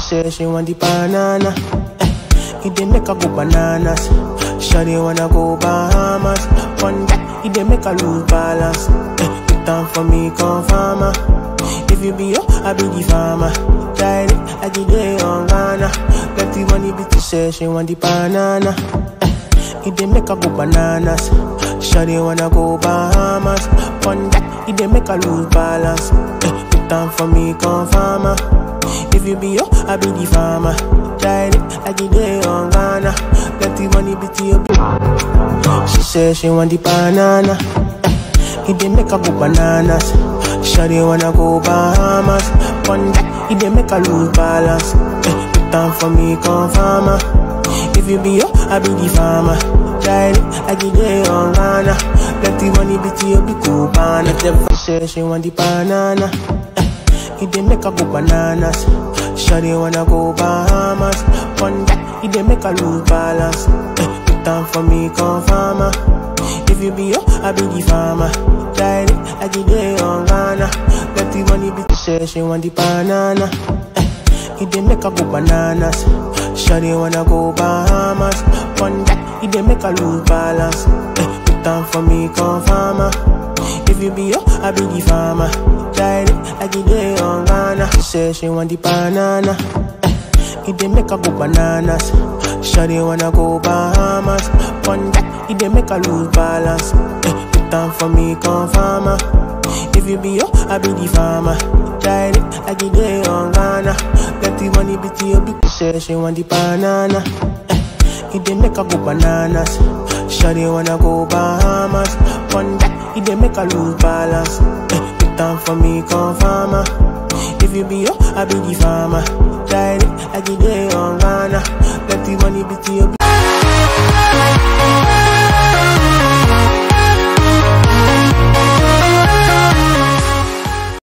say she want the banana. Eh, it dey make her go bananas. Shawty wanna go Bahamas. One that it dey make her lose balance. Eh, put down for me, come farmer. If you be yo, I be the farmer. Tried it, I get day on Ghana. Let the money be to say she want the banana. Eh, it dey make her go bananas. Shawty wanna go Bahamas. One that it dey make her lose balance. Eh, put down for me, come farmer. If you be yo, I be the farmer. Tried it, I get day on Ghana. Let the money be to you. She said she want the banana. Eh, it dey make her go bananas. Shawty wanna go Bahamas. One that it dey make her lose balance. Eh, put down for me, come farmer. If you be yo, I be the farmer. Tried it, I get day on Ghana. Let the money be to you, be cool, banana. Never say she want the banana. Eh, it dey make her go bananas. Shawty wanna go Bahamas. One that it dey make her lose balance. Eh, put down for me, come farmer. If you be yo, I be the farmer. Tried it, I get day on Ghana. Let the money be to say she want the banana. Eh, it dey make her go bananas. Shawty wanna go Bahamas. One that it dey make her lose balance. Eh, put down for me, come farmer. If you be yo, I be the farmer. Tried it, I get day on Ghana. She say she want the banana. Eh, it dey make her go bananas. Shawty wanna go Bahamas. One that it dey make her lose balance. Eh, put down for me, come farmer. If you be yo, I be the farmer. Tried it, I get day on Ghana. Let the money be to you, be say she want the banana. Eh, it dey make her go bananas. Shawty wanna go Bahamas. One that it dey make her lose balance. Eh, put down for me, come farmer. If you be yo, I be the farmer. Tried it, I get day on Ghana. Let the money be to you.